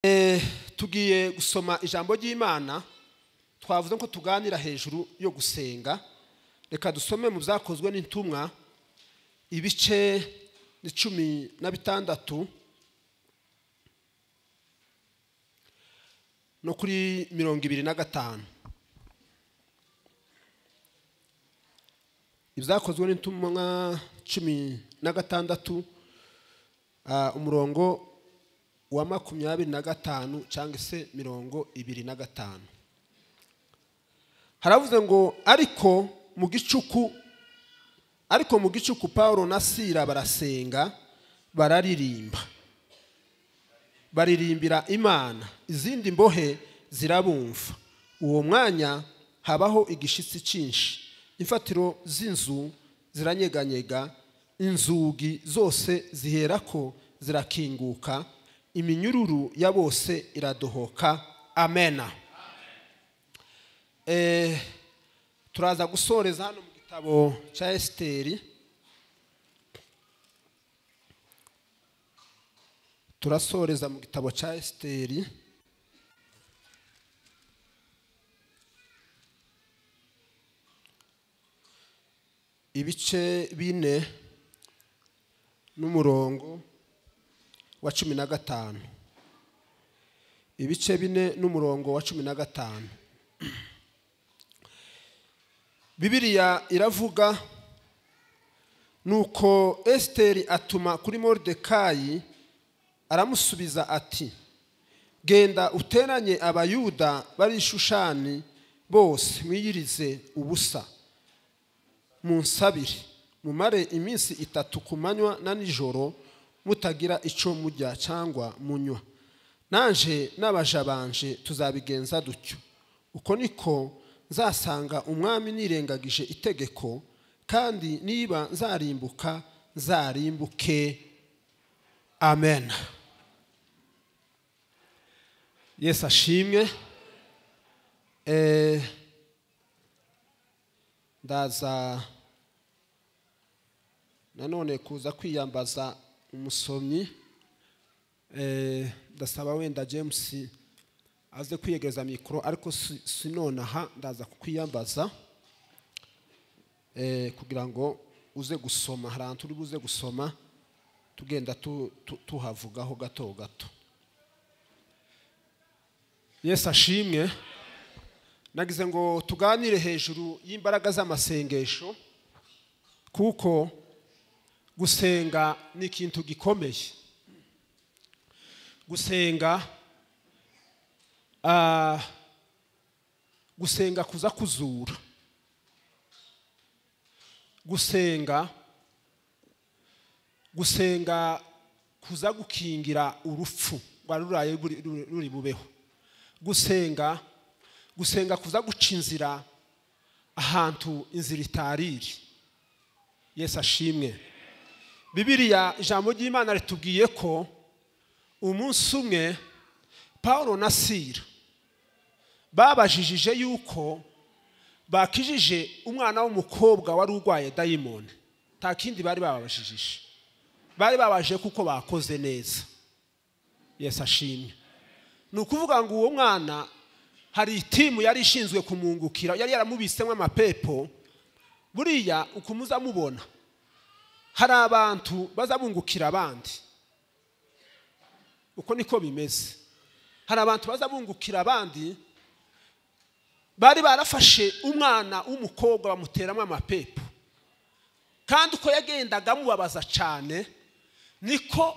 Eh, tugiye gusoma ijambo ry'imana twavuze ko tuganira hejuru yo gusenga reka dusome mu byakozwe n'intumwa ibice ni cumi na bitandatu no kuri mirongo ibiri na gatanu ibyakozwe n'intumwa cumi na gatandatu ah, umurongo wa makumyabiri na gatanu cyangwa se mirongo ibiri na gatanu haravuze ngo ariko mu gicuku ariko mu gicuku paul na sira barasenga bararirimba baririmbira imana izindi mbohe zirabumva uwo mwanya habaho igishitsi cyinshi imfatiro z'inzu ziranyeganyega inzugi zose ziherako zirakinguka iminyururu ya bose iradohoka amena Eh, turaza gusoreza hano mu gitabo cya esiteri turasoreza mu gitabo cya esiteri ibice bine n'umurongo wa cumi na gatanu ibice bine n'umurongo wa cumi na gatanu bibiriya iravuga nuko esiteri atuma kuri moridekayi aramusubiza ati genda uteranye abayuda bari i shushani bose mwiyirize ubusa munsabire mumare iminsi itatu ku manywa na nijoro mutagira icyo mujya cyangwa munywa naje n'abaja banje tuzabigenza dutyo uko niko nzasanga umwami nirengagije itegeko kandi niba nzarimbuka nzarimbuke amen yesu ashimwe Eh, ndaza nanone kuza kwiyambaza umusomyi Eh, ndasaba wenda james aze kwiyegereza mikoro ariko si- sinonaha ndaza kukwiyambaza Eh, kugira ngo uze gusoma hari ahantu uri buze gusoma tugenda tu- tu- tuhavugaho gato gato yesu ashimwe nagize ngo tuganire hejuru y'imbaraga z'amasengesho kuko gusenga ni ikintu gikomeye gusenga ah, gusenga kuza kuzura gusenga gusenga kuza gukingira urupfu rwari ruraye buri- ruri- ruri bubeho gusenga gusenga kuza guca inzira ahantu inzira itariri yesu ashimwe bibiriya ijambo ry'imana ritubwiye ko umunsi umwe paul na sira babajijije yuko bakijije umwana w'umukobwa wari urwaye dayimoni nta kindi bari bababajijije bari babaje kuko bakoze neza yesu ashimwe ni ukuvuga ngo uwo mwana hari itimu yari ishinzwe kumwungukira yari yaramubitsemo amapepo buriya ukumuza mubona hari abantu baza bungukira abandi uko niko bimeze hari abantu baza bungukira abandi bari barafashe umwana w'umukobwa bamuteramo amapepo kandi uko yagendaga amubabaza cyane niko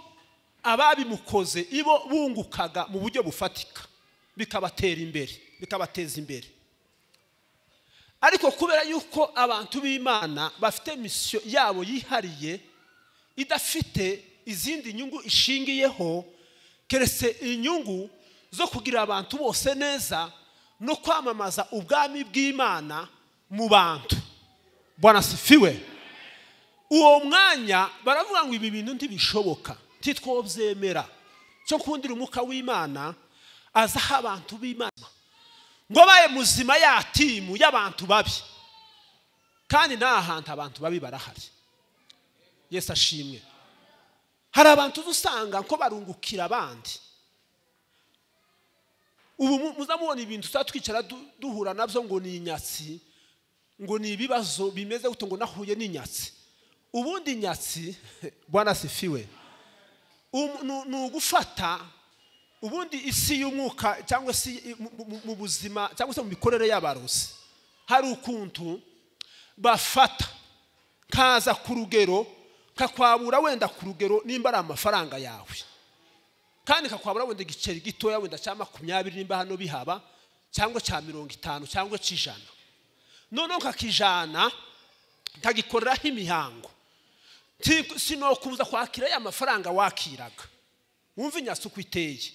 ababimukoze ibo bungukaga mu buryo bufatika bikabatera imbere bikabateza imbere ariko kubera yuko abantu b'imana bafite misiyo yabo yihariye idafite izindi nyungu ishingiyeho keretse inyungu zo kugira abantu bose neza no kwamamaza ubwami bw'imana mu bantu bwana sifiwe uwo mwanya baravuga ngo ibi bintu ntibishoboka ntitwobyemera cyo kundira umwuka w'imana aza aho abantu b'imana ngo abaye muzima ya timu y'abantu babi kandi nta hantu abantu babi barahari yesu ashimwe hari abantu uba usanga ko barungukira abandi ubu mu- muzamubona ibintu twicara duhura nabyo ngo ni inyatsi ngo ni ibibazo bimeze gutyo ngo nahuye n'inyatsi ubundi inyatsi bwana sifiwe um- nu- ni ugufata ubundi isi y'umwuka cyangwa se i- mu- mu- mu buzima cyangwa se mu mikorere y'abarozi hari ukuntu bafata kaza ku rugero kakwabura wenda ku rugero nimba ari amafaranga yawe kandi kakwabura wenda igiceri gitoya wenda cya makumyabiri nimba hano bihaba cyangwa cya mirongo itanu cyangwa cy'ijana noneho kakijana kagikoreraho imihango Ti- sinokuza kwakira ya mafaranga wakiraga wumva inyatsi uko iteye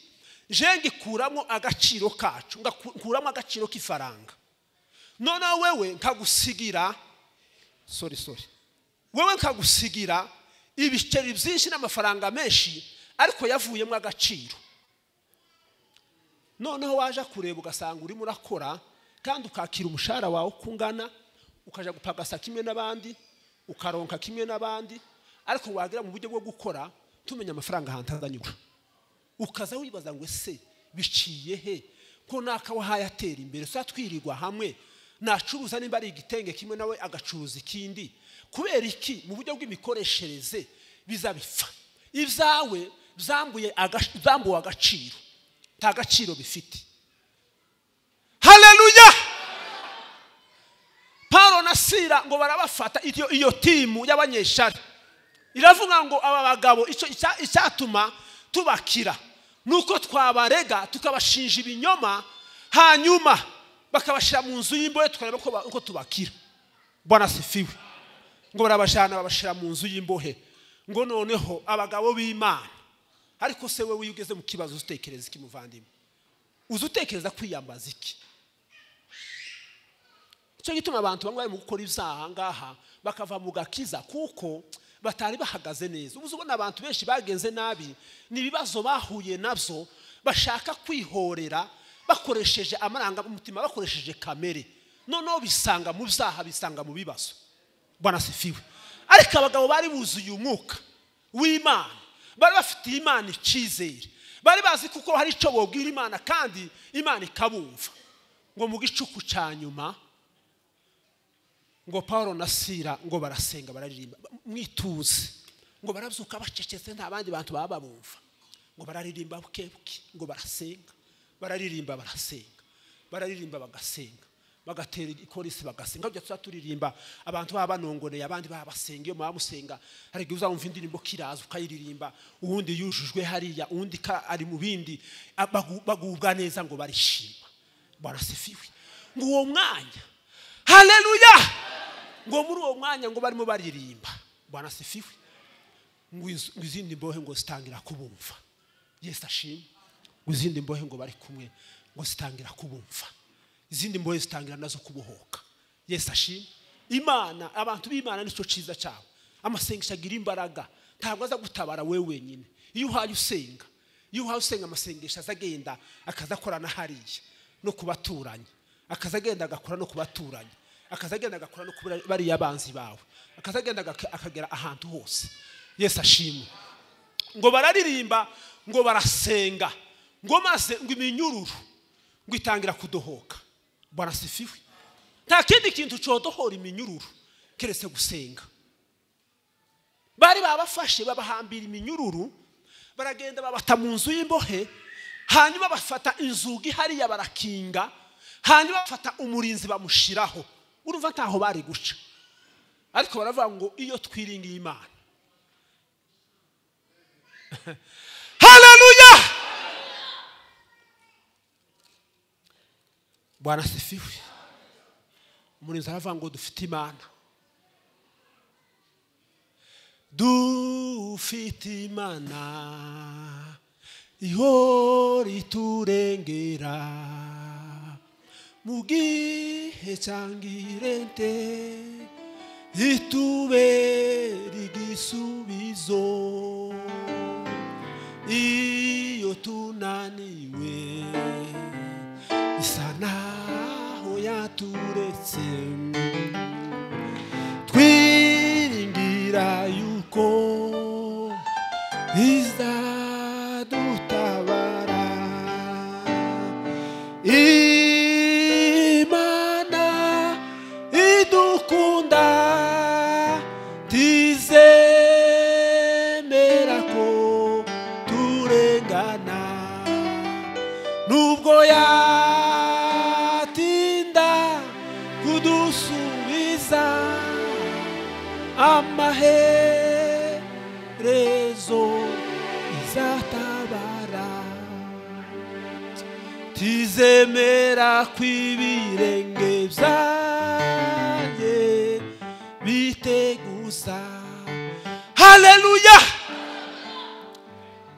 je ngikuramo agaciro kacu ngaku- nkuramo agaciro k'ifaranga noneho wewe nkagusigira sorry sorry wewe nkagusigira ibiceri byinshi n'amafaranga menshi ariko yavuyemo agaciro noneho waje kureba ugasanga urimo urakora kandi ukakira umushahara wawe uko ungana ukajya gupagasa kimwe n'abandi ukaronka kimwe n'abandi ariko wagira mu buryo bwo gukora tumenya amafaranga ahantu azanyura ukaza wibaza ngo ese biciye he ko naka wahaye atera imbere saa twirirwa hamwe nacuruza nimba ari igitenge kimwe nawe agacuruza ikindi kubera iki mu buryo bw'imikoreshereze biza bipfa ibyawe byambuye agac- byambuwe agaciro nta gaciro bifite haleluya paro na sira ngo barabafata iyo, iyo timu y'abanyeshari iravuga ngo aba bagabo icyo icya- icyatuma tubakira nuko twabarega tukabashinja ibinyoma hanyuma bakabashyira mu nzu y'imbohe tukareba ko ba- uko tubakira bwana sifiwe ngo barabajyana babashyira mu nzu y'imbohe ngo noneho abagabo b'imana ariko se wowe iyo ugeze mu kibazo utekereza iki muvandimwe uzi utekereza kwiyambaza iki nicyo gituma abantu bamwe bari mu gukora ibyaha ngaha bakava mu gakiza kuko batari bahagaze neza ubu ubona abantu benshi bagenze nabi ni ibibazo bahuye nabyo bashaka kwihorera bakoresheje amarangamutima bakoresheje kamere noneho bisanga mu byaha bisanga mu bibazo bwana sifiwe ariko abagabo bari buzuye umwuka w'imana bari bafitiye imana icyizere bari bazi kuko hari icyo bubwira imana kandi imana ikabumva ngo mu gicuku cya nyuma ngo paul na sira ngo barasenga bararirimba mwituze ngo barabyuka bacecetse nta bandi bantu baba babumva ngo bararirimba buke buke ngo barasenga bararirimba barasenga bararirimba bagasenga bagatera ikorisi bagasenga tujya tuza turirimba abantu baba banongoreye abandi baba basenga iyo muba musenga hari igihe uzawumva indirimbo kiraza ukayiririmba uwundi yujujwe hariya uwundi ka- ari mu bindi a- bagu- bagubwa neza ngo barishima barasifiwe ngo uwo mwanya haleluya ngo muri uwo mwanya ngo barimo baririmba bwana sifiwe ngo iz- ngo izindi mbohe ngo zitangira kubumva yesu ashimwe ngo izindi mbohe ngo bari kumwe ngo zitangira kubumva izindi mbohe zitangira nazo kubohoka yesu ashimwe imana abantu b'imana nicyo cyiza cyabo amasengesho agira imbaraga ntabwo aza gutabara we wenyine iyo uhaye usenga iyo uhaye usenga amasengesho aza agenda akaza akorana hariya no ku baturanyi akaza agenda agakora no ku baturanyi akaza agenda agakora no ku bariya banzi bawe akaza agenda agak- akagera ahantu hose yesu ashimwe ngo bararirimba ngo barasenga ngo maze ngo iminyururu ngo itangira kudohoka barasifiwe nta kindi kintu cyodohora iminyururu keretse gusenga bari babafashe babahambira iminyururu baragenda babata mu nzu y'imbohe hanyuma bafata inzugi hariya barakinga hanyuma bafata umurinzi bamushiraho urumva ntaho bari guca ariko baravuga ngo iyo twiringiye imana haleluya bwana sifiwe umurinzi aravuga ngo dufite imana dufite imana ihora iturengera mu gihe cyangwa irente itubera igisubizo iyo tunaniwe isa naho yaturetse twiringira yuko izadutabara imana idukunda tizemera ko turengana nubwo yatinda kudusubiza amaherezo izatabara tizemera kw'ibirenge byanjye biteguza haleluya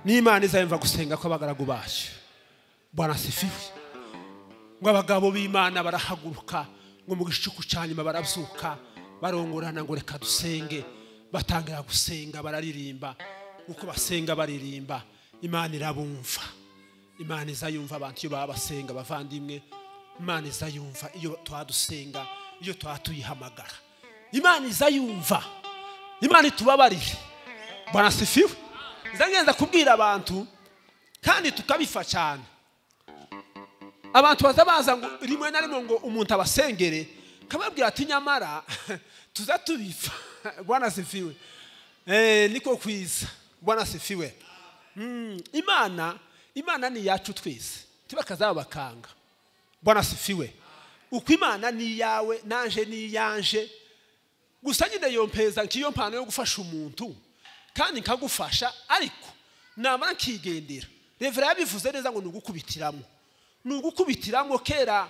n'imana izayumva gusenga kw'abagaragu bayo bwana sifiwe ngo abagabo b'imana barahaguruka ngo mu gicuku cya nyuma barabyuka barongorana ngo reka dusenge batangira gusenga bararirimba uko basenga baririmba imana irabumva imana izayumva abantu iyo baba basenga bavandimwe imana izayumva iyo twadusenga iyo twaba tuyihamagara imana izayumva imana itubabarire bwana sifiwe nzagenda kubwira abantu kandi tukabifa cyane abantu baza baza ngo rimwe na rimwe ngo umuntu abasengere kababwira ati nyamara tuza tubipfa bwana sifiwe Eh, niko kwiza bwana sifiwe Mm, imana imana ni iyacu twese bakanga bwana sifiwe uko imana ni iyawe nanje ni iyanjye gusa nyine yompeza nk'iyo mpano yo gufasha umuntu kandi nkagufasha ariko namara nkigendera revera yabivuze neza ngo ni ugukubitiramo ni ugukubitiramo kera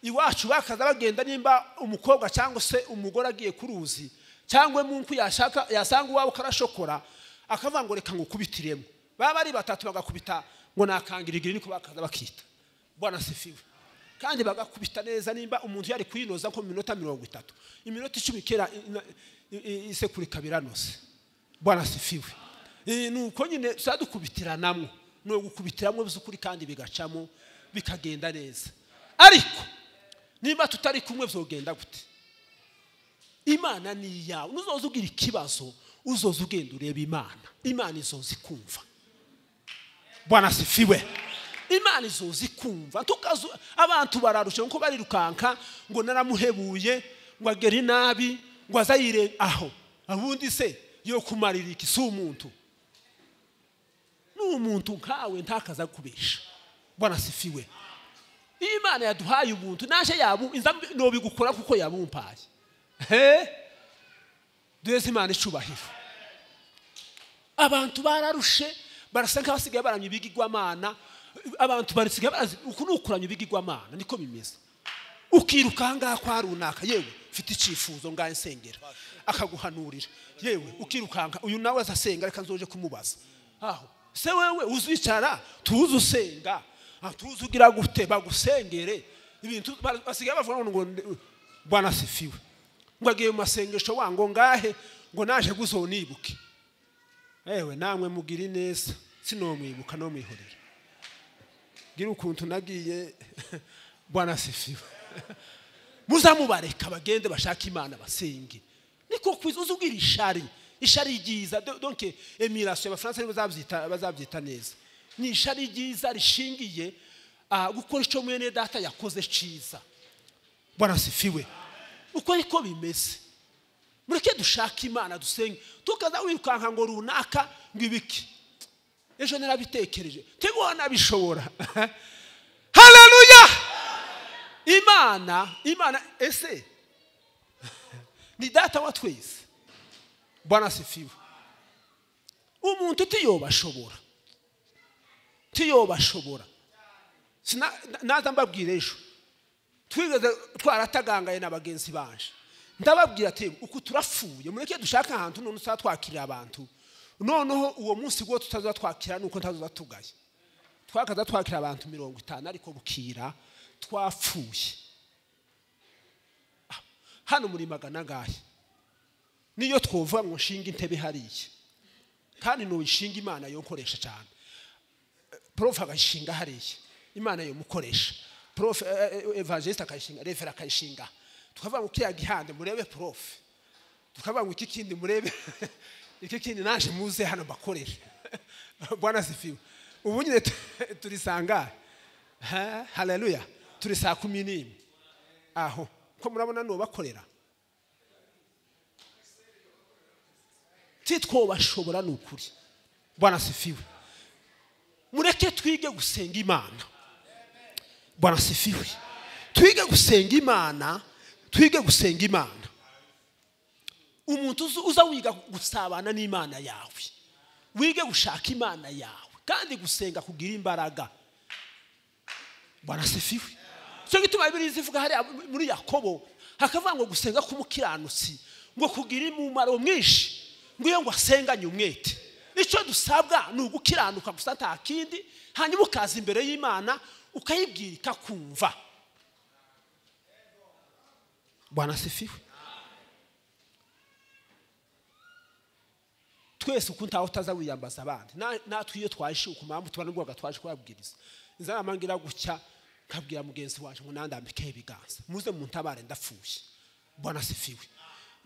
iwacu bakaza bagenda nimba umukobwa cyangwa se umugore agiye ku ruzi cyangwa munku yashaka yasanga uwabo ukarashokora akavuga ngo reka ngukubitiremo baba ari batatu bagakubita ngo nakangira igiri niko bakaza bakita bwana sifiwe kandi bagakubita neza nimba umuntu yari kuyinoza nko mu minota mirongo itatu iminota icumi kera ina- i- i- isekuru ikaba iranose bwana sifiwe Eh, ni uko nyine tuba dukubitiranamo ni ugukubitiramo by'ukuri kandi bigacamo bikagenda neza ariko niba tutari kumwe byogenda gute imana ni iyawe nuzoza ugira ikibazo uzoza ugenda ureba imana imana izoza ikumva bwana sifiwe imana izoza ikumva tukazu abantu bararusha nko barirukanka ngo naramuhebuye ngo agere inabi ngo azayire aho abundi se yo kumarira iki si umuntu n'umuntu nkawe ntakaza kubesha bwana sifiwe iyo imana yaduhaye ubuntu naje yabu inza mbi- nobigukora kuko yabumpaye he duheze imana icubahiro abantu bararushe barasa nk'abasigaye baramya ibigirwamana abantu basigaye barazi uku ni ukuramya ibigirwamana niko bimeze ukiruka ahangaha kwa runaka yewe mfite icyifuzo ngahe nsengera akaguhanurira yewe ukirukanka uyu nawe azasenga reka nzoje kumubaza aho se wewe uzicara tuze usenga ah, tuze ugira gute bagusengere ibintu ba- basigaye bavuga ngo ngo bwana sifiwe ngo agiye mu masengesho wango ngahe ngo naje guzonibuke ewe namwe mugire neza sinomwibuka no mwihorera gira ukuntu nagiye bwana sifiwe muzamubareka bagende bashaka imana basenge niko kwiza uzugira ishari ishari ryiza do- donc emirasiyo abafaransa nibo bazabyita- bazabyita neza ni ishari ryiza rishingiye ah, gukora icyo mwene data yakoze cyiza bwana sifiwe uko ariko bimeze mureke dushake imana dusenge tukaza wirukanka ngo runaka ngo ibiki ejo narabitekereje teguha nabishobora haleluya imana imana ese ni data wa twese bwana sifiwe umuntu utiyobashobora utiyobashobora Sina- na- naza mbabwira ejo twigeze twaratagangaye na bagenzi banje ndababwira ati uku turapfuye mureke dushake ahantu none tuzaba twakirira abantu noneho uwo munsi wo tutaza twakira nuko ntazoza tugaye twakaza twakira abantu mirongo itanu ariko bukira twapfuye Ah, hano muri magana ngahe niyo twovuga ngo nshinga intebe hariya kandi nuyishinga imana yonkoresha cyane prof akayishinga hariya imana yomukoresha prof eh, eh, evangeliste akayishinga revera akayishinga tukavuga ngo kiriya gihande murebe prof tukavuga ngo iki kindi murebe iki kindi naje muze hano mbakorere bwana sifiwe ubu nyine tu- turisanga Ha, haleluya turi saa kumi n'imwe aho ko murabona ni ubakorera titwobashobora ni ukuri bwana sifiwe mureke twige gusenga imana bwana sifiwe twige gusenga imana twige gusenga imana umuntu uzi- uza wiga gusabana n'imana yawe wige gushaka imana yawe kandi gusenga kugira imbaraga bwana sifiwe icyo gituma bibiri zivuga hariya muri yakobo hakavuga ngo gusenga k'umukiranutsi ngo kugira umumaro mwinshi ngo iyo ngo asenganye umwete icyo dusabwa ni ugukiranuka gusa nta kindi hanyuma ukaza imbere y'imana ukayibwira ikakumva bwana sifiwe twese uko ntawe utaza wiyambaza abandi Na- natwe iyo twajishe ku mpamvu tuba n'ubwoba twaje kubabwiriza inzara amangira gutya nkabwira mugenzi wacu ngo nandambikeho ibiganza muze muntabare ndapfuye mbona sifiwe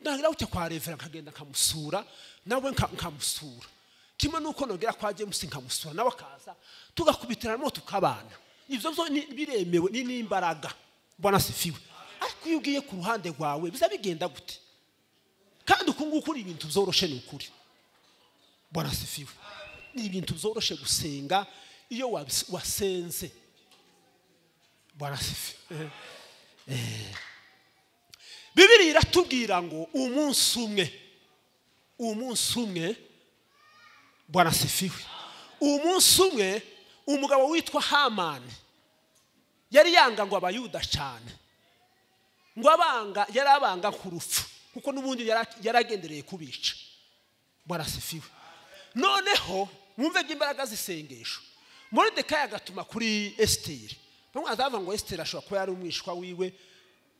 ntangira gutya kwa revera nkagenda nkamusura nawe nka- nkamusura kimwe n'uko nongera kwa james nkamusura nawe akaza tugakubitiramo tukabana ibyo byo ni- biremewe ni n'imbaraga mbona sifiwe ariko iyo ugiye ku ruhande rwawe biza bigenda gute kandi uku nguku ni ibintu byoroshe ni ukuri bwana sifiwe ni ibintu byoroshye gusenga iyo wabis- wasenze bwana sifiwe Eh. bibiri iratubwira ngo umunsi umwe umunsi umwe bwana sifiwe umunsi umwe umugabo witwa hamani yari yanga ngo abayuda cyane ngo abanga yari abanga ku rupfu kuko n'ubundi yara- yaragendereye kubica barasifiwe noneho mwumve ko imbaraga z'isengesho moridekayi agatuma kuri esiteri bamwe bazavuga ngo esiteri ashobora kuba yari umwishywa wiwe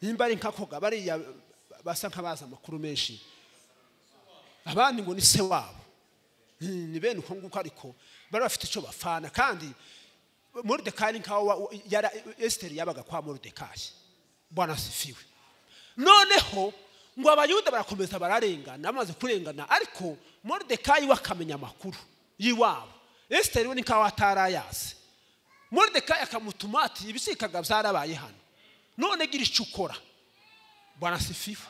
nimba ari nk'akoga bariya basa nk'abazi amakuru menshi abandi ngo ni se wabo Hmm, ni bene uko nguko ariko bari bafite icyo bafana kandi moridekayi ni nkaho wa- wa- yara- esiteri yabaga kwa moridekayi bwana sifiwe noneho ngo abayuda barakomeza bararengana bamaze kurengana ariko moridekayi we akamenya amakuru y'iwabo esiteri we ni nkaho atari ayazi moridekayi akamutuma ati ibisikaga byarabaye hano none gira icyo ukora bwana sifiwe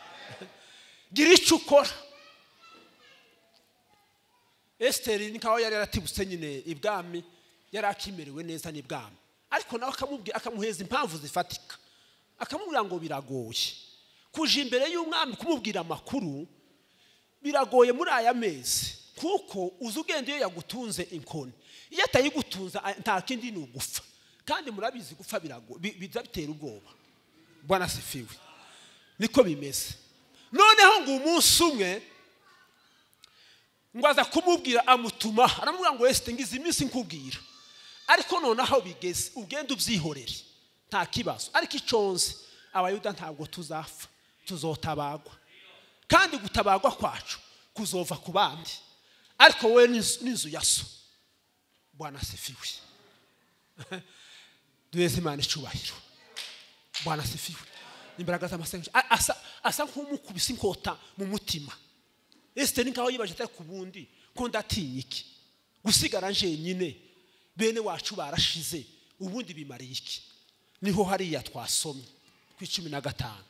gira icyo ukora esiteri ni nkaho yari yaratibutse nyine ibwami yari akimerewe neza n'ibwami ariko nawe akamubwira akamuheza impamvu zifatika akamubwira ngo biragoye kuja imbere y'umwami kumubwira amakuru biragoye muri aya mezi kuko uzi ugenda iyo yagutunze inkoni iyo atayigutunza a- nta kindi ni ugufa kandi murabizi gupfa birago- bi- biza bitera ubwoba bwana sifiwe niko bimeze noneho ngo umunsi umwe ngo aza kumubwira amutuma aramubwira ngo wese ngize iminsi nkubwira ariko noneho bigeze ugenda ubyihorere nta kibazo ariko iconze abayuda ntabwo tuzapfa tuzotabagwa kandi gutabagwa kwacu kuzova ku bandi ariko wowe n'inzu- n'inzu ya so bwana sefiwe duheze imana icyubahiro bwana sefiwe imbaraga z'amasengesho A- asa- asa nk'umukubise inkota mu mutima esiteri nkaho yibaje atari ku bundi ko ndatinya iki gusigara njyenyine bene wacu barashize ubundi bimariye iki niho hariya twasomye ku icumi na gatanu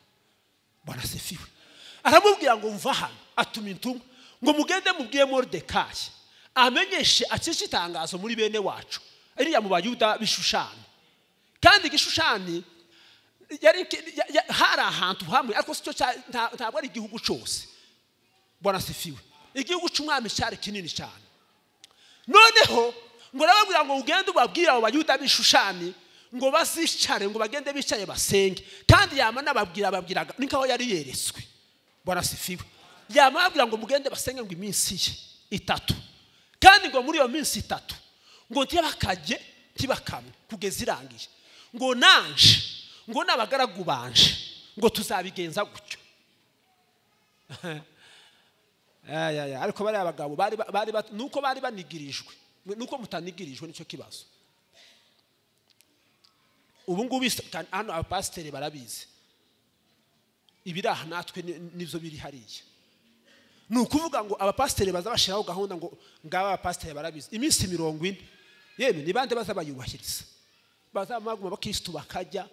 bwana sefiwe aramubwira ngo mva hano atuma intumwa ngo mugende mubwiye moridekayi amenyeshe akice itangazo muri bene wacu iriya mu bayuda bishushani kandi igishushani yari ya- ya- hari ahantu hamwe ariko si cyo cya- nta- ntabwo ari igihugu cyose bwana sifiwe igihugu cy'umwami cyari kinini cyane noneho ngo urababwira ngo ugende ubabwire abo bayuda bishushani ngo bazicare ngo bagende bicaye basenge kandi yama n'ababwira ababwiraga ni nkaho yari yeretswe bwana sifiwe yama ababwira ngo mugende basenge ngo iminsi ye itatu kandi ngo muri iyo minsi itatu ngo ntibakajye ntibakamwe kugeza irangiye ngo nanje ngo n'abagaragu banje ngo tuzabigenza gutyo Aya, aya, ariko bariya bagabo bari ba- bari ba- nuko bari banigirijwe nuko mutanigirijwe nicyo kibazo ubu ngubu isi- kandi hano abapasiteri barabizi ibiri aha natwe ni- nibyo biri hariya ni ukuvuga ngo abapasiteri baza bashyiraho gahunda ngo ngaba abapasiteri barabizi iminsi mirongo ine yewe ni bande baza bayubahiriza bazamaguma abakirisitu bakajya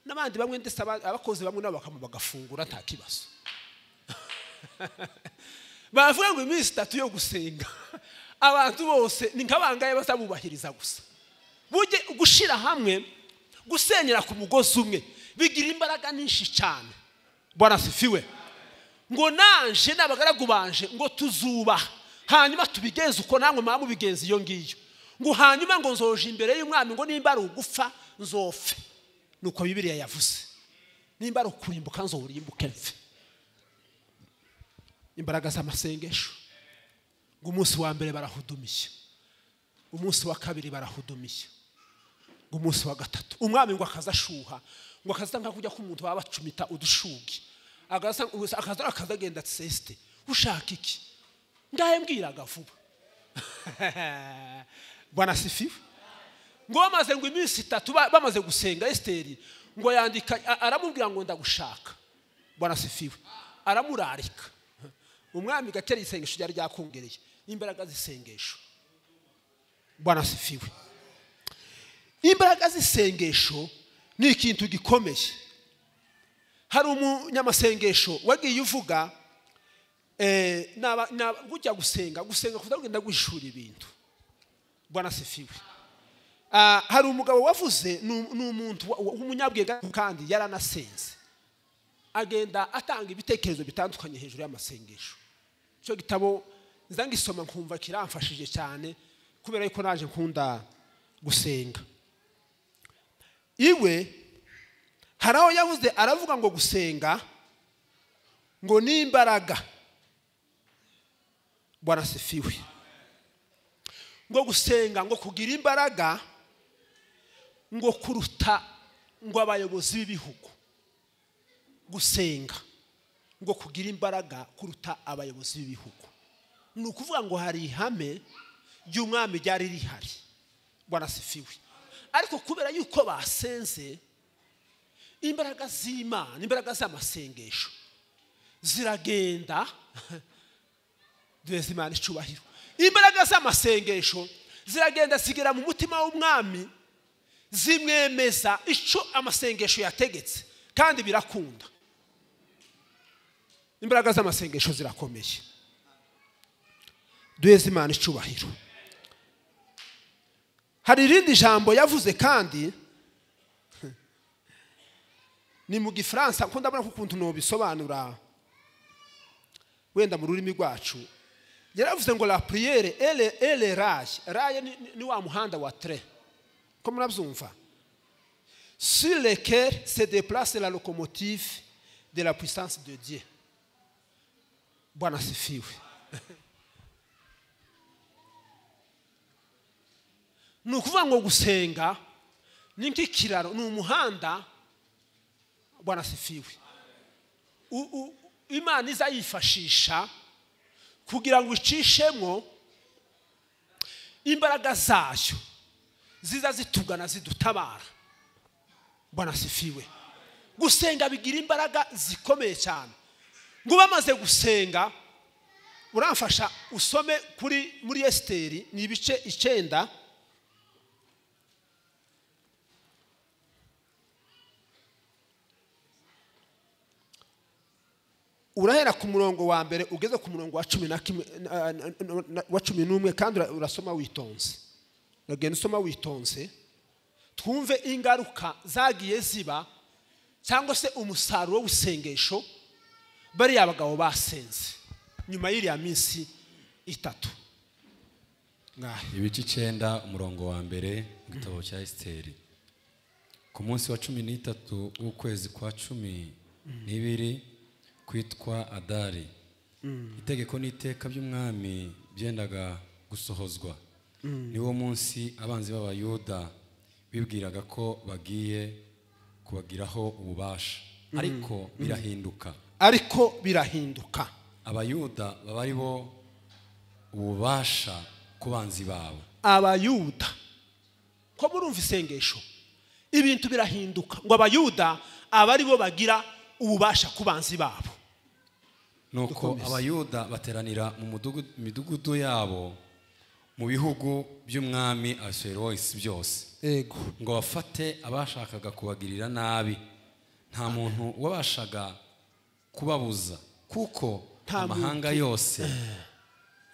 n'abandi bamwe ndetse aba- abakozi bamwe nabo bakamo bagafungura nta kibazo bavuga ngo iminsi itatu yo gusenga abantu bose ni nk'abangahe bazabubahiriza gusa bujye gushyira hamwe gusenyera ku mugozi umwe bigira imbaraga nyinshi cyane barasifiwe ngo nanje n'abagaragu banje ngo tuzubaha hanyuma tubigenze uko namwe mwaba mubigenza iyo ngiyo ngo hanyuma ngo nzoje imbere y'umwami ngo nimba ari ugufa nzofe nuko bibiriya yavuze nimba ari ukurimbuka nzorimbuke mfe imbaraga z'amasengesho ngo umunsi wa mbere barahudumiye umunsi wa kabiri barahudumiye ngo umunsi wa gatatu umwami ngo akaza ashuha ngo akaza nka kujya k'umuntu baba bacumita udushugi akaza gusa akaza akaza agenda sesite ushaka iki ndahe mbwiraga vuba banasifiwe ngo bamaze ngo iminsi itatu ba- bamaze gusenga esiteri ngo yandika a- aramubwira ngo ndagushaka banasifiwe aramurarika umwami gatera isengesho ryari ryakongereye imbaraga z'isengesho banasifiwe imbaraga z'isengesho ni ikintu gikomeye hari umunyamasengesho wagiye uvuga eh, naba- naba- gujya gusenga gusenga kuza kugenda guhishura ibintu bwana sifiwe Ah, hari umugabo wavuze ni um- ni umuntu wa- wa- w'umunyabwenge kandi yaranasenze agenda atanga ibitekerezo bitandukanye hejuru y'amasengesho icyo gitabo nza ngisoma nkumva kiramfashije cyane kubera yuko naje nkunda gusenga iwe hari aho yavuze aravuga ngo gusenga ngo ni imbaraga barasifiwe ngo gusenga ngo kugira imbaraga ngo kuruta ngo abayobozi b'ibihugu gusenga ngo kugira imbaraga kuruta abayobozi b'ibihugu ni ukuvuga ngo hari ihame ry'umwami ryari rihari barasifiwe ariko kubera yuko basenze imbaraga z'imana imbaraga z'amasengesho ziragenda duheze imana icyubahiro imbaraga z'amasengesho ziragenda zigera mu mutima w'umwami zimwemeza icyo amasengesho yategetse kandi birakunda imbaraga z'amasengesho zirakomeye duheze imana icyubahiro hari irindi jambo yavuze kandi ni mu gifaransa kuko ndabona ko ukuntu nubisobanura wenda mu rurimi rwacu yaravuze ngo la priere ele ele raye raye ni, ni- ni wa muhanda wa tre ko murabyumva sur lequel se déplace la locomotive de la puissance de dieu bwana asifiwe ni ukuvuga ngo gusenga ni nk'ikiraro ni umuhanda bwana asifiwe U- u- imana iza yifashisha kugira ngo icishemo imbaraga zayo ziza zitugana zidutabara bwana asifiwe gusenga bigira imbaraga zikomeye cyane ngo bamaze gusenga uramfasha usome kuri muri esiteri ni ibice icyenda urahera ku murongo wa mbere ugeze ku murongo wa cumi na kimwe na- na- na- na- wa cumi n'umwe kandi ura- urasoma witonze uragenda usoma witonze twumve ingaruka zagiye ziba cyangwa se umusaruro w'isengesho bariya bagabo basenze nyuma y'iriya minsi itatu ngahe ibice icyenda umurongo wa mbere mu gitabo cya esiteri ku munsi wa cumi n'itatu w'ukwezi kwa cumi n'ibiri kwitwa adari itegeko n'iteka by'umwami byendaga gusohozwa niwo munsi abanzi b'abayuda bibwiraga ko bagiye kubagiraho ububasha ariko birahinduka ariko birahinduka abayuda baba ari bo ububasha ku banzi babo abayuda ko murumva isengesho ibintu birahinduka ngo abayuda aba ari bo bagira ububasha ku banzi babo nuko Dukomeze. abayuda bateranira mu mudugu- midugudu yabo mu bihugu by'umwami asheroisi byose yego ngo bafate abashakaga kubagirira nabi nta muntu wabashaga kubabuza kuko Nta amahanga yose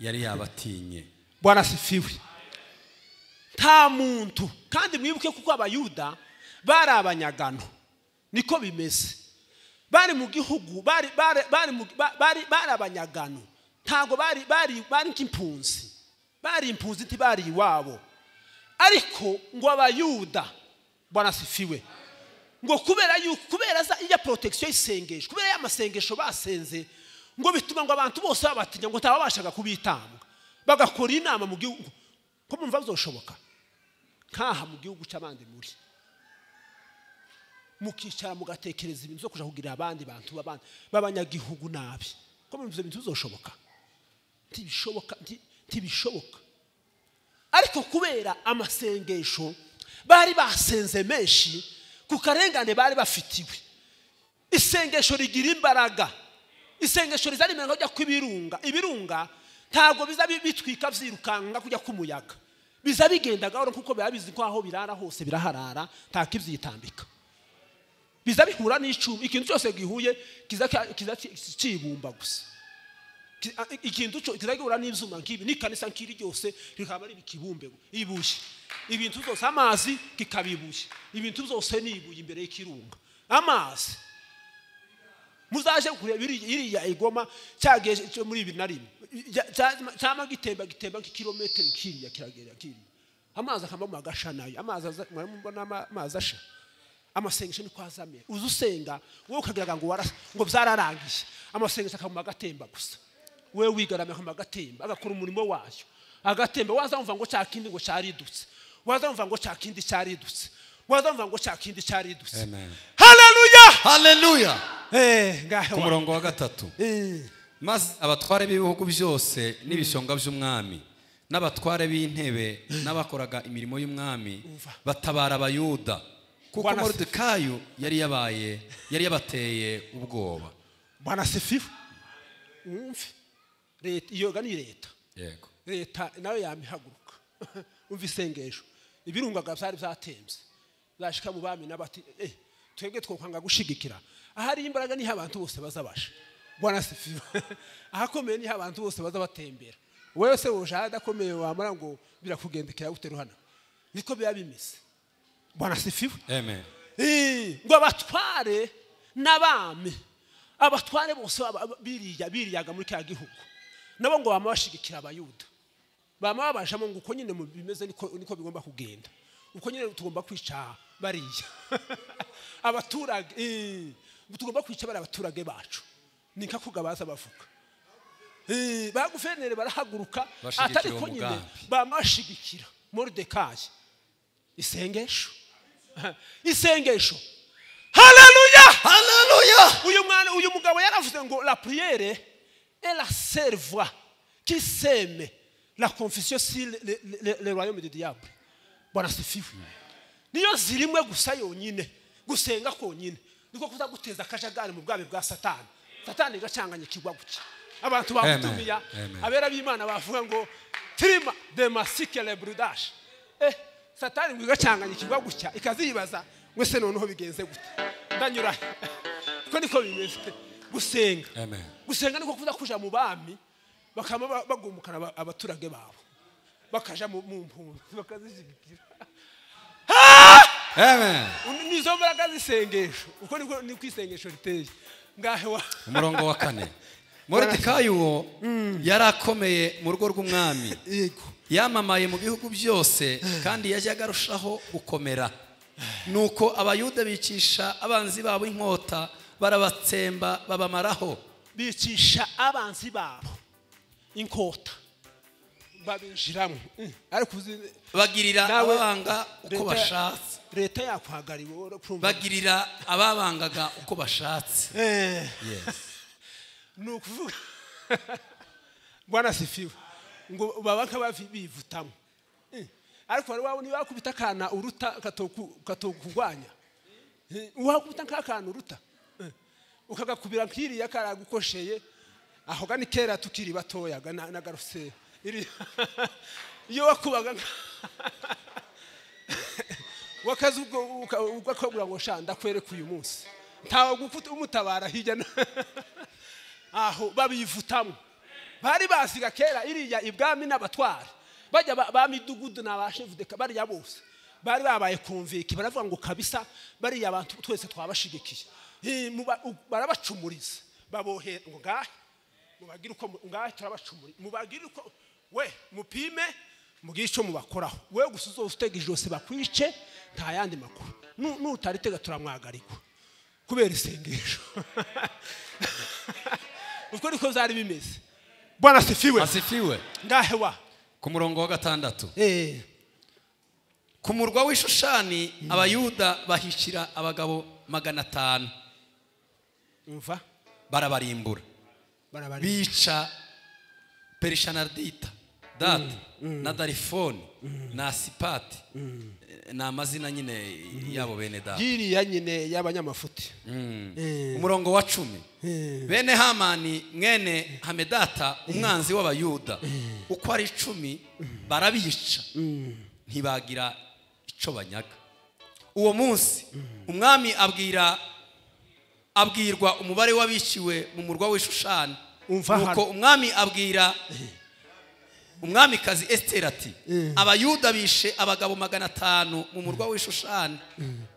yari yabatinye bwana sifiwe nta muntu kandi mwibuke kuko abayuda bari abanyagano niko bimeze bari mu gihugu bari bari bari mu- ba- bari bari abanyagano ntabwo bari bari bari nk'impunzi bari impunzi ntibari iwabo ariko ngo abayuda bwana sifiwe ngo kubera yuko kubera za iya protection y'isengesho kubera ya masengesho basenze ngo bituma ngo abantu bose babatinya ngo ntababashaga kubitanga bagakora inama mu gihugu ko mumva bizoshoboka nk'aha mu gihugu cy'abandi muri mukicara mugatekereza ibintu zo kujya kugira abandi bantu b'abandi b'abanyagihugu nabi ko mumva ibyo bintu bizoshoboka ntibishoboka nti- ntibishoboka ariko kubera amasengesho bari basenze menshi ku karengane bari bafitiwe isengesho rigira imbaraga isengesho rizana imirimo yo kujya kw'ibirunga ibirunga ntabwo biza bi- bitwika byirukanka kujya k'umuyaga biza bigenda gahoro kuko biba bizi ko aho birara hose biraharara nta kibyitambika biza bihura n'icyuma ikintu cyose gihuye kiza kiza kibumba gusa Ki- a- ikintu cyo kiragihura n'ibyuma nk'ibi n'ikanisa nk'iri ryose rikaba ari ikibumbe ibuye ibintu byose amazi kikaba ibuye ibintu byose ni ibuye imbere y'ikirunga amazi muzaje kureba iri- iriya igoma cyagiye cyo muri bibiri na rimwe Ya- cya- cyama gitemba gitemba nk'ikirometero kiriya kiragera kiriya amazi akavamo agasha nayo amazi aza- murabona ama- amazi asha amasengesho niko azamera uza usenga wowe ukagira ngo waras- ngo byararangiye amasengesho akavamo agatemba gusa wowe wigaramiye akavamo agatemba agakora umurimo wayo agatemba waza wumva ngo cya kindi ngo cyaridutse waza wumva ngo cya kindi cyaridutse waza wumva ngo cya kindi cyaridutse amen haleluya haleluya Eh, ngaho ku murongo wa gatatu Eh, maze abatware b'ibihugu byose n'ibishonga by'umwami n'abatware b'intebe n'abakoraga imirimo y'umwami Umva. batabara abayuda kuko Bwana- moridekayo yari yabaye yari yabateye ubwoba bwana sifiwe wumve leta iyo ni leta yego leta nayo yamihaguruka umva isengesho ibirungaga byari byatembye byashika mu bami n'abati eh twebwe twokwanga gushigikira ahari imbaraga niho abantu bose bazabasha bwana sifiwe ahakomeye niho abantu bose baza batembera wowe se woje ahadakomeye wamara ngo birakugendekera gute ruhana niko biba bimeze bwana sifiwe amen Eh, ngo abatware n'abami abatware bose baba- biriya biriyaga muri kiriya gihugu nabo ngo bama bashigikira abayuda bama babajamo ngo uko nyine mu bimeze niko niko bigomba kugenda uko nyine tugomba kwica bariya abaturage eh, tugomba kwica bari abaturage bacu ni nka kugabaza bavuga Eh, ba guverineri barahaguruka Bashigikira atari ko nyine umugambi. bama bashigikira moridekayi isengesho isengesho haleluya haleluya uyu mwana uyu mugabo yaravuze ngo la priere et la servoi qui sème la confession sur le, le, le, le royaume du diable bwana sifiwe niyo zirimwe gusa yonyine gusenga konyine niko kuzaguteza akajagari mu bwami bwa satani satani igacanganya ikigwa gutya abantu bamutumiya Amen. abera b'imana bavuga ngo tirima de masike le brudash eh satani ngo igacanganya ikigwa gutya ikaziyibaza ngo ese noneho bigenze gute ndanyura he?" ko niko bimeze gusenga amen gusenga niko kuza kuja mu bami bakaba ba- bagumukana aba- abaturage babo bakaja mu mu mpunzi bakazishyigikira amen Undi- ni izo mbaraga z'isengesho uko niko niko isengesho riteye ngahe wa umurongo wa kane moridekayi uwo yari akomeye mu rugo rw'umwami yego yamamaye mu bihugu byose kandi yajyaga arushaho gukomera nuko abayuda bicisha abanzi babo inkota barabatsemba babamaraho bicisha abanzi babo inkota babinjiramo Mm. ariko uzi bagirira Nawe- ababanga uko Leta- bashatse leta yakuhagarariwe wowe urumva bagirira ababangaga uko bashatse Eh, Yes. ni ukuvuga bwana sifiwe ngo baba nk'abivutamo ariko hari waba niba wakubita akana uruta katoku- katokurwanya Eh, wakubita nk'akana uruta Eh, ukagakubira nk'iriya karagukosheye aho gani kera tukiri batoya ga- na- na garusera iri iyo wakubaga wakaze ubwo ubwo akabura ngo sha ndakwereka uyu munsi ntawe gufata umutabara hirya no aho babivutamo bari basiga kera iriya ibwami n'abatwara bajya ba- ba midugudu ni abashevudeka bariya bose bari babaye kumviki baravuga ngo kabisa bariya abantu twese twabashigikiye Eh, muba- u- barabacumuriza babohera ngo ngahe mubagire uko mu- ngahe turabacumuriza mubagire uko we mupime mugire icyo mubakoraho we gusa uzose utega ijosi bakwice nta yandi makuru Nu- nutaritega turamwagarikwa kubera isengesho ubwo niko byari bimeze bwana sifiwe asifiwe ngahe wa ku murongo wa gatandatu Eh, ku murwa w'ishushani abayuda bahishira abagabo magana atanu umva barabarimbura barabari bica perishanadita data na darifoni na sipati ni amazina nyine yabo bene data yiriya nyine y'abanyamafuti Eh. umurongo wa cumi Eh. bene hamani mwene hamedata umwanzi w'abayuda uko ari icumi barabica ntibagira icyo banyaga uwo munsi umwami abwira abwirwa umubare w'abiciwe mu murwa w'ishushani Umva hano. nuko umwami abwira umwamikazi esiteri ati abayuda bishe abagabo magana atanu mu murwa w'ishushani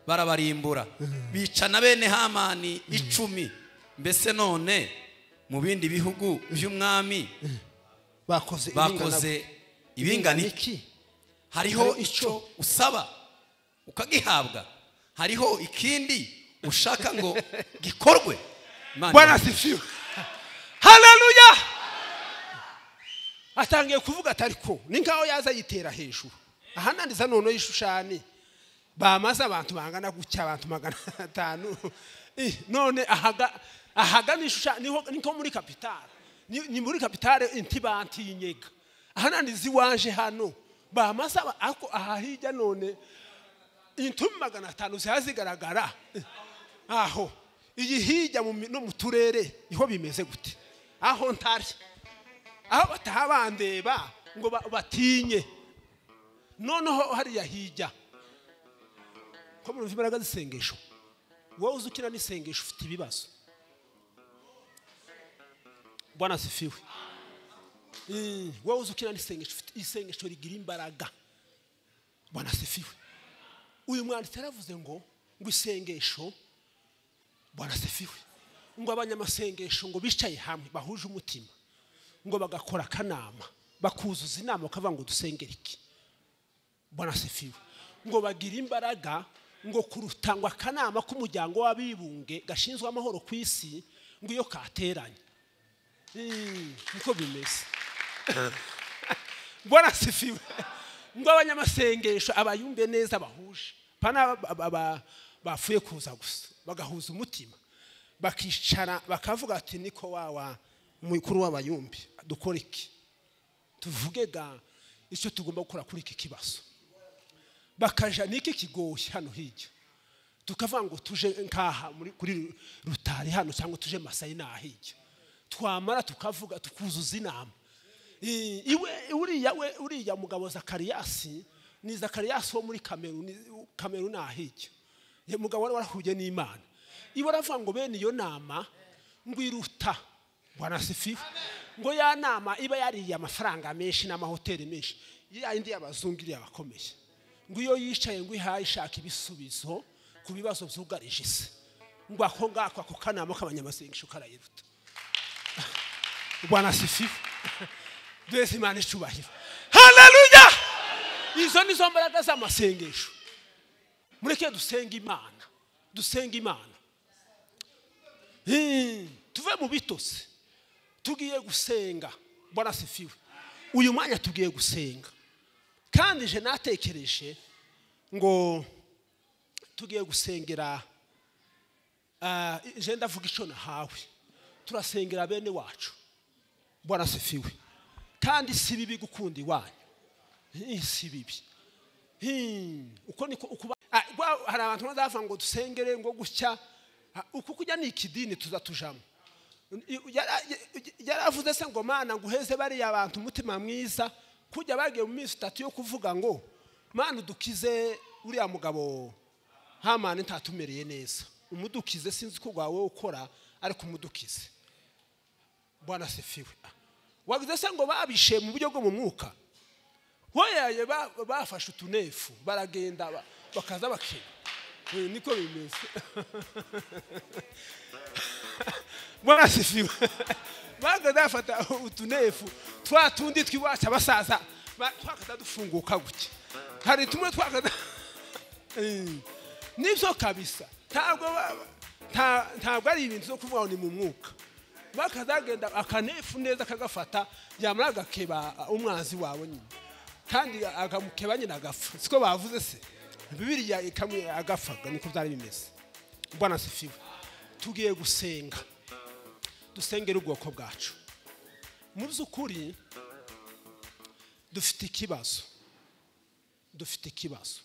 barabarimbura bica na bene hamani icumi mbese none mu bindi bihugu by'umwami bakoze bakoze ibingana iki iki hariho Hari icyo icyo usaba ukagihabwa hariho ikindi ushaka ngo gikorwe Imana bwana sifiwe haleluya atangiye kuvuga atari ko ni nkaho yaza yitera hejuru ahananiza noneho y'ishushani bamaze abantu bangana gutya abantu magana atanu Eh, none ahaga ahagana ishushani niho niko muri kapitale ni ni muri kapitale intibantinyega ahananiza iwaje hano bamaze aba- ako aha hirya none intumi magana atanu ziba zigaragara aho iyi hirya mu mi- no mu turere niho bimeze gute aho ntari aho bataha bandeba ngo ba- batinye noneho hariya hirya ko murumva imbaraga z'isengesho wowe uzi ukina n'isengesho ufite ibibazo bwana sifiwe Eh, wowe uzi ukina n'isengesho ufite isengesho rigira imbaraga bwana sifiwe uyu mwanditsi yaravuze ngo ngo isengesho barasifiwe ngo abanyamasengesho ngo bicaye hamwe bahuje umutima ngo bagakora akanama bakuzuza inama bakavuga ngo dusengere iki barasifiwe ngo bagire imbaraga ngo kuruta ngo akanama k'umuryango w'abibumbye gashinzwe amahoro ku isi ngo iyo kateranye Mm, niko bimeze barasifiwe ngo abanyamasengesho abayumve neza bahuje pana bafuye kuza gusa bagahuza umutima bakicara bakavuga ati niko wawa mukuru w'abayumbi dukora iki tuvuge ga icyo tugomba gukora kuri iki kibazo bakaja niki kigoye hano hirya tukavuga ngo tuje nkaha muri- kuri rutari hano cyangwa tuje masayi naha hirya twamara tukavuga tukuzuza inama I- iwe uriya we uriya mugabo zakariyasi ni zakariyasi wo muri kameruni kameruni ahijya ye mugabo wari warahuye n'imana iwe aravuga ngo bene iyo nama ngo iruta bwana sifiwe ngo ya nama iba yariye amafaranga menshi n'amahoteli menshi ya yindi y'abazungu iriya abakomeye ngo iyo yicaye ngo ihaye ishaka ibisubizo ku bibazo byugarije isi ngo ako ngako ako kanama k'abanyamasengesho karayiruta bwana sifiwe duheze imana icubahiro haleluya izo ni zo mbaraga z'amasengesho mureke dusenge imana dusenge imana Hmm, tuve mu bitose tugiye gusenga bwana sifiwe uyu mwanya tugiye gusenga kandi je natekereje ngo tugiye gusengera ah, je ndavuga icyo nahawe turasengera bene wacu bwana sifiwe kandi si bibi gukunda iwanyu Hi, si bibi Hi, uko niko ukuba Ah, rwa- hari abantu bazavuga ngo dusengere ngo gutya Ah, uku kujya ni ikidini tuza tujamo Yara- yaravuze se ngo mana nguheze bariya abantu umutima mwiza kujya bagiye mu minsi itatu yo kuvuga ngo mwana udukize uriya mugabo hamani ntatumereye neza umudukize sinzi uko wowe ukora ariko umudukize mbona sefiwe wagize se ngo babishe mu buryo bwo mu mwuka boyaye bafashe utunefu baragenda ba- bakaza bakina Eh, niko bimeze mwarasifiwe bagaze bafata utunefu twa tundi twiwacu abasaza ba- twakaza dufunguka guke hari tumwe twakaza nibyo kabisa ntabwo ba- nta- ntabwo ari ibintu byo kuvuga ngo ni mu mwuka bakazagenda akanefu neza kagafata yamara agakeba umwanzi wawe nyine kandi akamukeba nyine agapfa siko bavuze se bibiriya ikamwe agafaga niko byari bimeze mbona sifiwe tugiye gusenga dusengere ubwoko bwacu mu by'ukuri dufite ikibazo dufite ikibazo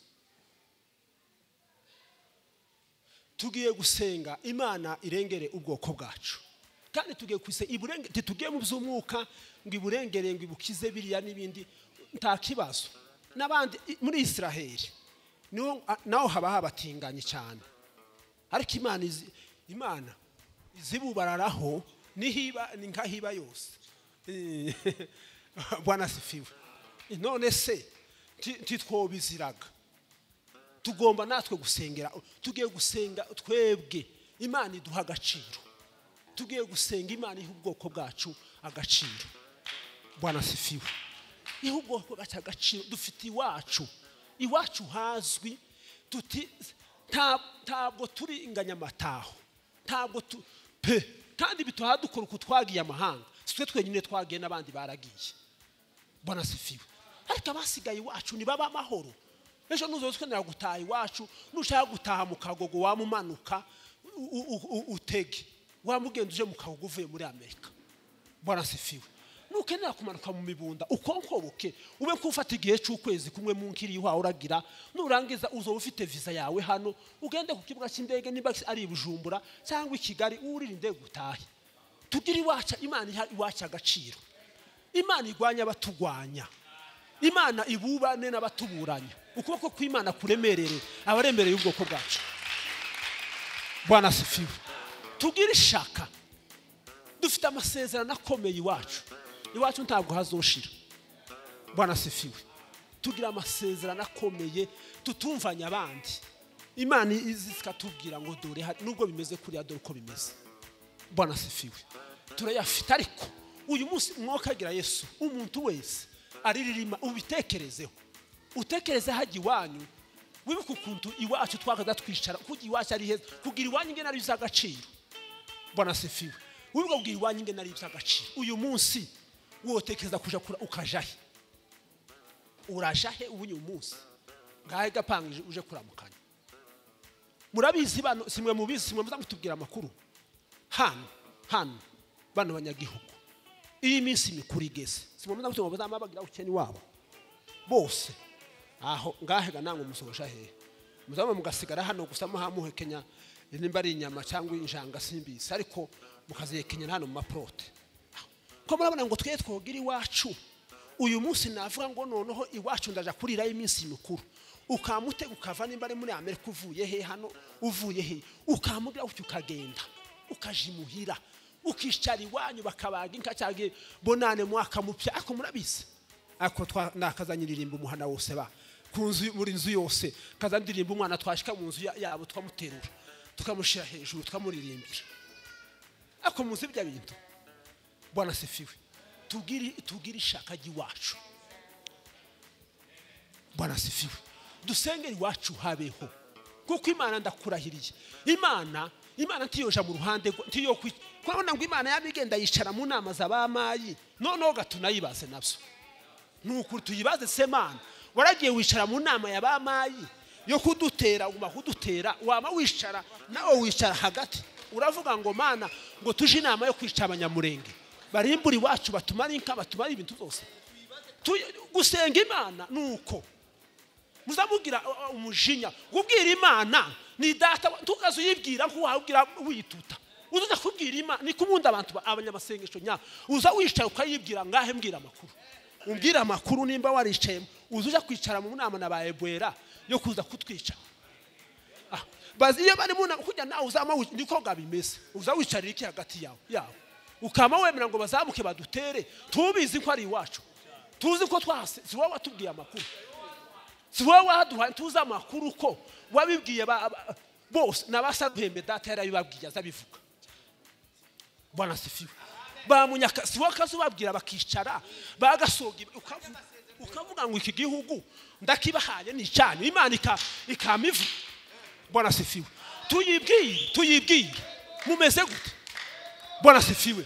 tugiye gusenga imana irengere ubwoko bwacu kandi tugiye kuse iburenge titugiye mu by'umwuka ngo iburengere ngo ibukize biriya n'ibindi nta kibazo n'abandi i- muri israheli niho a- naho haba habatinganye cyane ariko imana izi- imana izibubararaho nihiba ni nkahiba yose Eh, bwana sifiwe none se nti- ntitwobiziraga tugomba natwe gusengera tugiye gusenga twebwe imana iduha agaciro tugiye gusenga imana iha ubwoko bwacu agaciro bwana sifiwe iha ubwoko bwacu agaciro dufite iwacu iwacu hazwi tuti nta- ntabwo turi inganyamataho ntabwo tu pe kandi bituha dukora uko twagiye amahanga si twe twenyine twagiye n'abandi baragiye bwana sifiwe ariko abasigaye iwacu ntibaba amahoro ejo nuzo twenera gutaha iwacu nushaka gutaha mu kagogo wamumanuka u- u- u- utege wamugenda uje mu kagogo uvuye muri amerika bwana sifiwe nukenera kumanuka mu mibunda ukonkoboke ube nk'ufata igihe cy'ukwezi kumwe mu nkiri iwawe uragira nurangiza uzoba ufite viza yawe hano ugende ku kibuga cy'indege niba ari i bujumbura cyangwa i kigali uririnde gutahe tugire iwacu imana iha iwacu agaciro imana igwanya abatugwanya imana ibubane n'abatuburanya ukuboko kw'imana kuremerere abaremereye ubwoko bwacu bwana sifiwe tugire ishaka dufite amasezerano akomeye iwacu iwacu ntabwo hazoshira bwana sifiwe tugira amasezerano akomeye tutumvanye abandi imana izi zikatubwira ngo dore hari- nubwo bimeze kuriya dore uko bimeze bwana sifiwe turayafite ariko uyu munsi umwuka agira yesu umuntu wese ariririma ubitekerezeho utekereze hajya iwanyu wibuke ukuntu iwacu twakaza twicara kujya iwacu ari heza kugira iwanyu ingena ari iby'agaciro bwana sifiwe wibuke kugira iwanyu ingena ari iby'agaciro uyu munsi wotekereza kuja kura ukajahe urajahe ubunyuye umunsi ngahe gapanga uje kuramukanya murabizi bano simwe mubizi simwe muza mutubwira amakuru hano hano bano banyagihugu iyi minsi mikuru igeze si ngombwa ko bazaba bagira ubukene wabo bose aho ngahega ntabwo musoje hehe muzaba mugasigara hano gusa muhamuhekenya nimba ari inyama cyangwa injanga simbizi ariko mukazihekenya hano mu maporote ko murabona ngo twe twogira iwacu uyu munsi navuga ngo noneho iwacu ndaja kurirayo iminsi mikuru ukamutega ukava nimba ari muri amerika uvuye he hano uvuye he ukamugira utyo ukagenda ukaja imuhira ukicara iwanyu bakabaga inka cyangwa bonane mwaka mupya ariko murabizi ariko twa- nakazanyiririmba umuhana wose ba ku nzu buri nzu yose kazandirimba umwana twashika mu nzu ya- yabo twamuterura tukamushyira hejuru tukamuririmbira ariko muzi bya bintu bwana sifiwe tugire tugire ishaka ry'iwacu bwana sifiwe dusengere iwacu habeho kuko imana ndakurahiriye imana imana ntiyoja mu ruhande rwa- ntiyo kwi- kurabona ngo imana yabigenda yicara mu nama za ba mayi noneho gatunayibaze nabyo ni ukuri tuyibaze se mana waragiye wicara mu nama ya ba mayi yo kudutera uguma kudutera waba wicara nawe wicara hagati uravuga ngo mana ngo tuje inama yo kwica abanyamurenge barimbura iwacu batumare inka batumare ibintu byose Tu- gusenga imana ni uko muzamugira uh, uh, umujinya kubwira imana ni data wa- ntukaze uyibwira ko wabwira wituta uzaza kubwira imana ni kubundi abantu ba- abanyamasengesho nya uza wicaye ukayibwira ngahe mbwira amakuru umbwire amakuru nimba waricayemo uza ujya kwicara mu nama na ba ebuwera yo kuza kutwica Ah, bazi iyo bari mu nama kujya nawe uzama wi- niko bimeze uza wicarira iki hagati yawe yawe ukaba wemera ngo bazamuke badutere tubizi ko ari iwacu tuzi ko twahase si wowe watubwiye amakuru si wowe waduhaye tuzi amakuru ko wabibwiye ba- ba- bose n'abasa duhembe data yarabibabwiye azabivuga bwana sifiwe bamunyaka si wowe kazi ubabwira bakicara bagasoga ibi- ukavu- ukavuga ngo iki gihugu ndakibahaye ni icyanyu imana ika- ikamivuga bwana sifiwe tuyibwiye tuyibwiye mumeze gute bwana sifiwe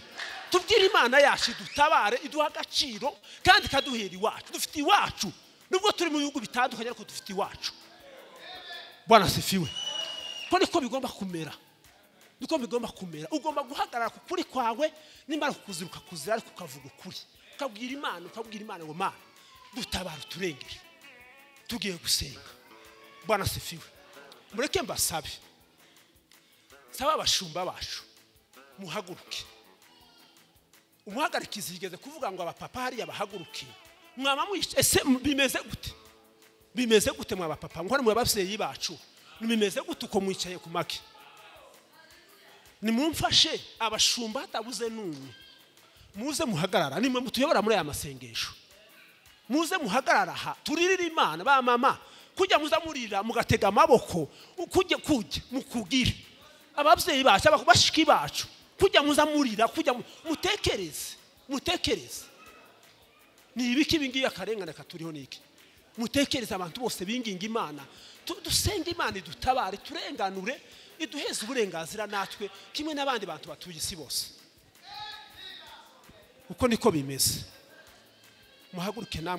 tubwire imana yacu dutabare iduha agaciro kandi ikaduhera iwacu dufite iwacu nubwo turi mu bihugu bitandukanye ariko dufite iwacu bwana sifiwe ko niko bigomba kumera niko bigomba kumera ugomba guhagarara ku kuri kwawe nimara kukuziruka kuzira ariko ukavuga ukuri ukabwira imana ukabwira imana ngo mana dutabara uturengere tugiye gusenga bwana sifiwe mureke mbasabe saba abashumba bacu muhaguruke umuhagarikizi yigeze kuvuga ngo abapapa hariya bahaguruke mwaba mwica ese mu- bimeze gute bimeze gute mwa bapapa mwe mwa babyeyi bacu bimeze gute uko mwicaye ku make nimumfashe abashumba hatabuze n'umwe muze muhagarara nimwe mutuyobora muri aya masengesho muze muhagarara aha turirire imana ba mama kujya muza murira mugatega amaboko kujya kujya mukubwire ababyeyi bacu abashiki bacu kujya muza murira kujya mu- mutekereze mutekereze ni ibiki ibingibi akarengane katuriho ni iki mutekereze abantu bose binginga imana Tu- dusenge imana idutabare turenganure iduheze uburenganzira natwe kimwe n'abandi bantu batuye isi bose uko niko bimeze muhaguruke namwe